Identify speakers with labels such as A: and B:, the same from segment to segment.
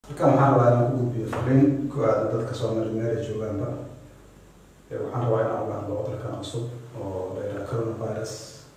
A: halkan waxaan rabaa inaan ku gudbiyo fariin ku aadan dadka Soomaali meel ay joogaanba ee waxaan rabaa inaan uga hadlo cudurkan cusub oo la yidhaha coronavirus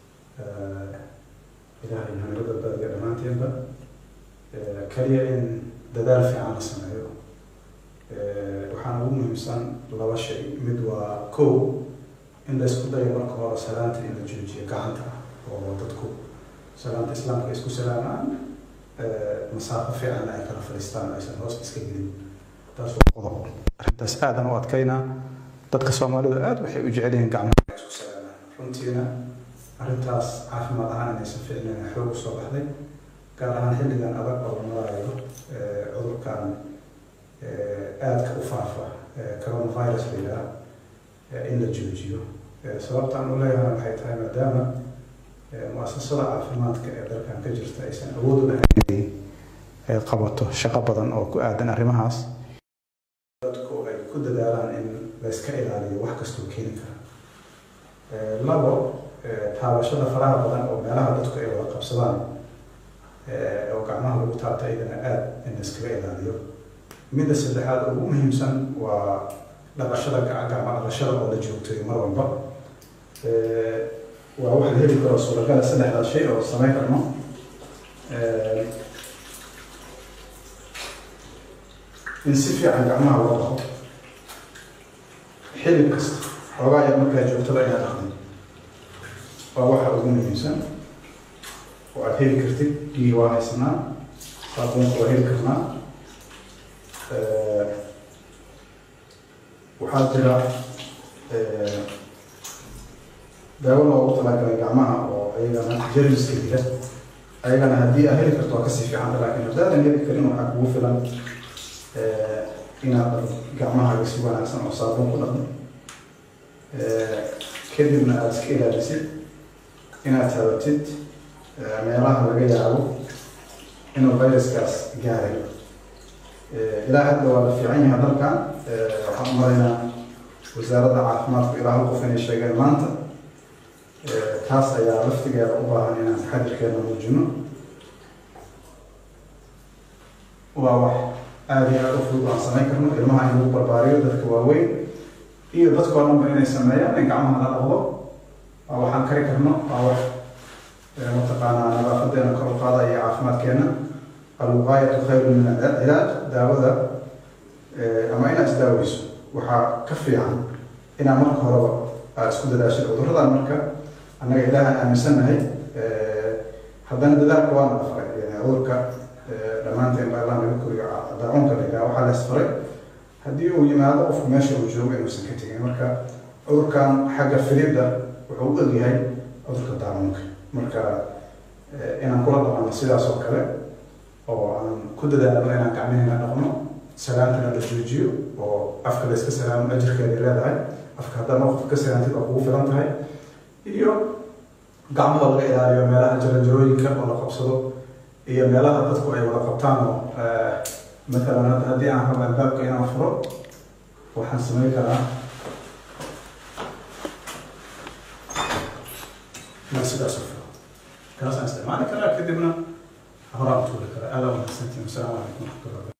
A: ilaahay naga badbaadiyo dhammaanteenba kaliya in dadaal fiican la sameeyo waxaana ugu muhiimsan laba shay mid waa kow in la isku dayo marka hore salaanta in la joojiyo gacanta oo dadku salaanta islaamka ay isku salaamaan masaafo fiicanna ay kala fadhiistaan aysan hoos iska gelin taas waa qodob arrintaas aadan u adkaynaa dadka soomaalidu aad waxay u jecel yihiin gacmaha ay isku salaamaan runtiina arrintaas caafimaad ahaan inaysan fiicnayn xoog usoo baxday gaar ahaan xilligan adag oo la maraayo cudurkan aadka u faafa coronavirus la yidhaha in la joojiyo sababtaan u leeyahay waxay tahay maadaama muasasada caafimaadka ee dalkan ka jirta aysan awood u lahayn ay qabato shaqo badan oo ku aadan arrimahaas dadku ay ku dadaalaan in la iska ilaaliyo wax kastoo keeni kara labo taabashada faraha badan oo meelaha dadku ay wada qabsadaan oo gacmaha lagu taabta iyadana aad in la iskaga ilaaliyo midda saddexaad ugu muhiimsan waa dhaqashada gacma dhaqashada oo la joogtayo mar walba waa wax la heli karo suuragala saddexdaas shay oo samayn karno in si fiican gacmaha loo dhaqo xilib kasta xoogaa yar markaa joogtada inaad dhaqdin waa waxa ugu muhiimsan oo aad heli kartid biyii waa haysanaa saabuunka waa heli karnaa waxaa jira daawo loogu talagalay gacmaha oo ayagana jermiska dila ayagana haddii aad heli karto waa kasii fiicanta laakiin haddaadan heli karin waxaa kugu filan inaad gacmahaaga si wanaagsan oo saabuun ku dhaqdo kadibna aada iska ilaalisid inaad tabatid meelaha laga yaabo inuu viruskaas gaaray ilaa hadda waa la fiican yahay dalkan waxaan u maraynaa wasaaradda caafimaadku ilaa hal qof inay sheegeen maanta taas ayaa laftigeeda u baahan inaan taxadirkeena muujino waa wax aada iyo aada u fudud aan samayn karno ilmaha in lagu barbaariyo dadka waaweyn iyo dadkoo dhanba inay sameeyaan in gacmaha la dhaqdo waa waxaan kari karno waa wax mataqaanaa nadaafadeena kor u qaada iyo caafimaadkeena alwuqaayatu khayru min alcilaaj daawada ama inaad isdaaweyso waxaa ka fiican inaad marka horeba aada isku dadaashid cuduradan marka annaga ilaahan aaminsannahay haddana dadaalka waana la faray cudurka dhammaanteen baa allah naga koriyo daacunka la yidhaha waxaa la isfaray haddii uu yimaado qofku meesha uu joogo inuusan ka tegin marka cudurkan xagga filidda wuxuu u egyahay cudurka daacunka marka inaan kula dhaqanno sidaas oo kale oo aan ku dadaalno inaan gacmaheenna dhaqno salaantana la joojiyo oo afka la iska salaamo ajirkeeda leedahay afka haddaad qofka ka salaantid waa kugu filan tahay iyo gacmaha laga ilaaliyo meelaha jaranjarooyinka oo la qabsado iyo meelaha dadku ay wada qabtaan oo matalan hadda haddii aan rabo albaabka inaan furo waxaan samayn karaa inaan sidaas u furo kaasaan isticmaali karaa kadibna horaan tuuri karaa aada wanaagsantiin wasalaamu calaykum waraxmatullahi